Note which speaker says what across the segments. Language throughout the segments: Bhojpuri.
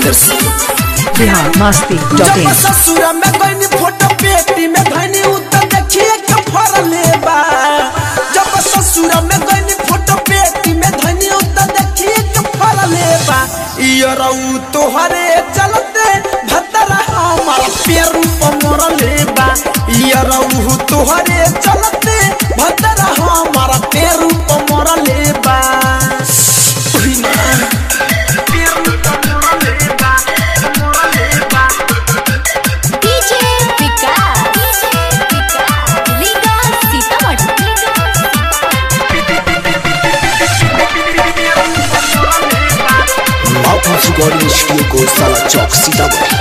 Speaker 1: Brothers
Speaker 2: बिहार मस्ती डॉट
Speaker 1: जब
Speaker 2: इन
Speaker 1: ससुर में गईनी फोटो पेटी में धनी उतर देखिए के फरले बा जब ससुर में गईनी फोटो पेटी में धनी उतर देखिए के फरले बा इयो रऊ तोहरे चलते भतरा हमार पेरू पर मरले बा इयो रऊ तोहरे चलते भतरा हमार पेरू पर मरले बा उही मां पेरू पर मरले बा मरले बा
Speaker 3: DJ Vikas Riga Sitamarhi
Speaker 4: Output Recording Studio को साला चौक सीतामढ़ी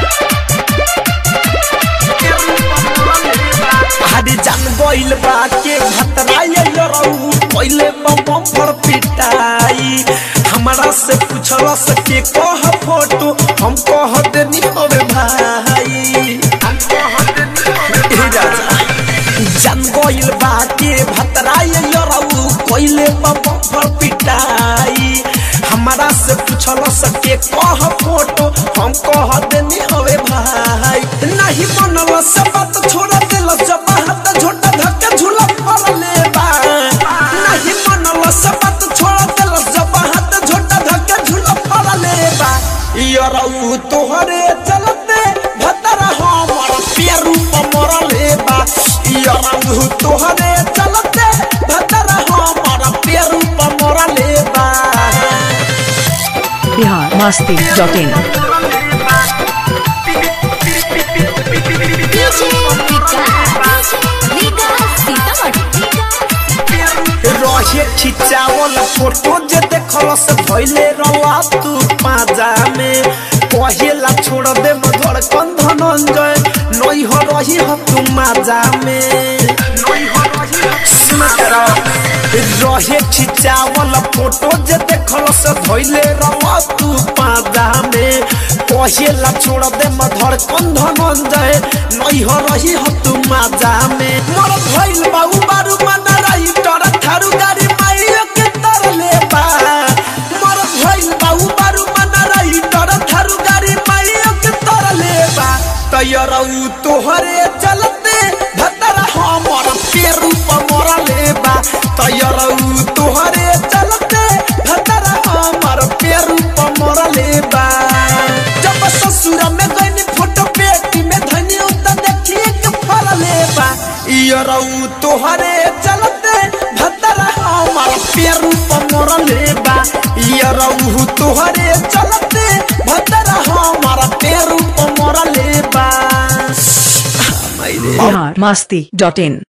Speaker 1: हरी जान गइल बा के भतराए लरऊ पहिले बम पर पिटाई हमरा से पूछल सके कह फोटो हम कह देनी होवे भाई हम कह देनी होवे राजा जान गइल बा के भतराए लरऊ पहिले बम पर पिटाई हमरा से पूछल सके कह फोटो हम कह देनी होवे भाई नहीं बनल से बात छोड़ दिल जब हाथ झोटा धक्का झूला पड़ले बा नहीं बनल से बात छोड़ दिल जब हाथ झोटा धक्का झूला पड़ले बा यरऊ तोहरे चलते भतरा हमर पेरू पर मरले बा यरऊ तोहरे चलते भतरा हमर पेरू पर मरले बा
Speaker 2: बिहार मस्ती dot in
Speaker 3: DJ Vikas Riga Sitamarhi
Speaker 1: रहे खिचावल फोटो जे देखल से भइले रवा तू पाजा में कहेला छोड़ दे मधुर धनंजय नई हो रही हो तू माजा में सुन करा रहे खिचावल फोटो जे देखल से भइले रवा तू पाजा में कहेला छोड़ दे मधुर धनंजय नई हो रही हो तू माजा में मोर भइल बाबू बारू मना रही तोरा थारू गाड़ी माइयो के तरले बा मोर भइल बाबू बारू मना रही तोरा थारू गाड़ी माइयो के तरले बा तयरऊ तोहरे चलते भतरा हमर पेरू पर मरले बा तयरऊ तोहरे चलते भतरा हमर पेरू पर मरले बा जब ससुर में गईनी फोटो पेटी में धनी उतर देखिए के फरले बा इयरऊ तोहरे चलते भतरा हमर पेरू पर मरले बा इयरऊ तोहरे चलते भतरा हमर पेरू पर मरले बा
Speaker 2: बिहार मस्ती डॉट इन